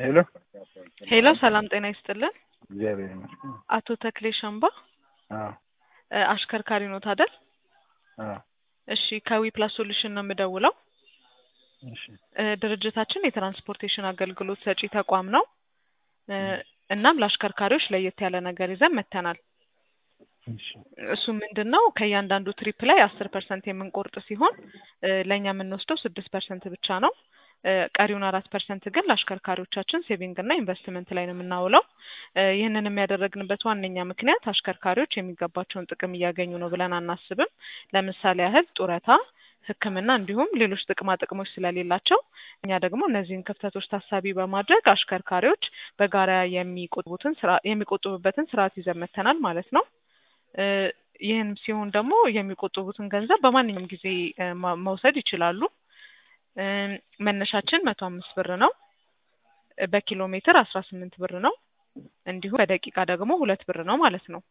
ሄሎ ሄሎ ሰላም ጤና ይስጥልን። እግዚአብሔር ይመስገን። አቶ ተክሌ ሸምባ አዎ እ አሽከርካሪ ኖት አይደል? አዎ እሺ ከዊ ፕላስ ሶሉሽን ነው የምደውለው። እሺ እ ድርጅታችን የትራንስፖርቴሽን አገልግሎት ሰጪ ተቋም ነው። እ እናም ለአሽከርካሪዎች ለየት ያለ ነገር ይዘን መጥተናል። እሺ እሱ ምንድን ነው ከእያንዳንዱ ትሪፕ ላይ አስር ፐርሰንት የምንቆርጥ ሲሆን እ ለእኛ የምንወስደው ስድስት ፐርሰንት ብቻ ነው። እ ቀሪውን አራት ፐርሰንት ግን ለአሽከርካሪዎቻችን ሴቪንግ እና ኢንቨስትመንት ላይ ነው የምናውለው። እ ይህንን የሚያደረግንበት ዋነኛ ምክንያት አሽከርካሪዎች የሚገባቸውን ጥቅም እያገኙ ነው ብለን አናስብም። ለምሳሌ ያህል ጡረታ፣ ሕክምና እንዲሁም ሌሎች ጥቅማ ጥቅሞች ስለሌላቸው እኛ ደግሞ እነዚህን ክፍተቶች ታሳቢ በማድረግ አሽከርካሪዎች በጋራ የሚቆጥቡትን ስራ የሚቆጥቡበትን ስርዓት ይዘን መጥተናል ማለት ነው። እ ይህም ሲሆን ደግሞ የሚቆጥቡትን ገንዘብ በማንኛውም ጊዜ እ ማ- መውሰድ ይችላሉ። እ መነሻችን መቶ አምስት ብር ነው። እ በኪሎ ሜትር አስራ ስምንት ብር ነው። እንዲሁም በደቂቃ ደግሞ ሁለት ብር ነው ማለት ነው።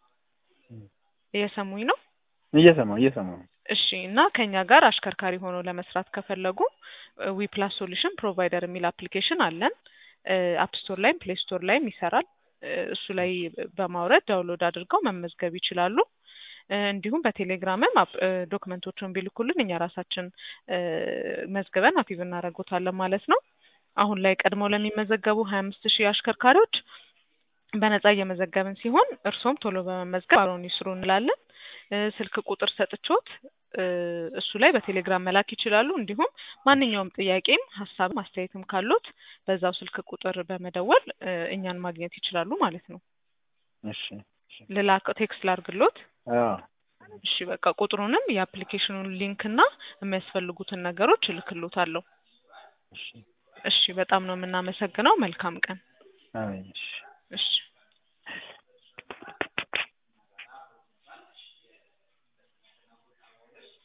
እየሰሙኝ ነው? እየሰማሁ እየሰማሁ ነው። እሺ እና ከኛ ጋር አሽከርካሪ ሆኖ ለመስራት ከፈለጉ ዊ ፕላስ ሶሉሽን ፕሮቫይደር የሚል አፕሊኬሽን አለን። አፕ ስቶር ላይም ፕሌይ ስቶር ላይም ይሰራል። እ እሱ ላይ በማውረድ ዳውንሎድ አድርገው መመዝገብ ይችላሉ። እ እንዲሁም በቴሌግራምም አፕ- እ ዶክመንቶቹን ቢልኩልን እኛ ራሳችን እ መዝግበን አክቲቭ እናደርጎታለን ማለት ነው። አሁን ላይ ቀድመው ለሚመዘገቡ ሀያ አምስት ሺህ አሽከርካሪዎች በነጻ እየመዘገብን ሲሆን እርስዎም ቶሎ በመመዝገብ አብረውን ይስሩ እንላለን። እ ስልክ ቁጥር ሰጥቾት እ እሱ ላይ በቴሌግራም መላክ ይችላሉ። እንዲሁም ማንኛውም ጥያቄም ሀሳብም አስተያየትም ካሉት በዛው ስልክ ቁጥር በመደወል እ እኛን ማግኘት ይችላሉ ማለት ነው። እሺ እሺ ልላክ ቴክስት ላርግሎት። አዎ እሺ በቃ ቁጥሩንም የአፕሊኬሽኑን ሊንክ እና የሚያስፈልጉትን ነገሮች እልክሎታለሁ። እሺ እሺ በጣም ነው የምናመሰግነው። መልካም ቀን። አሜን እሺ እሺ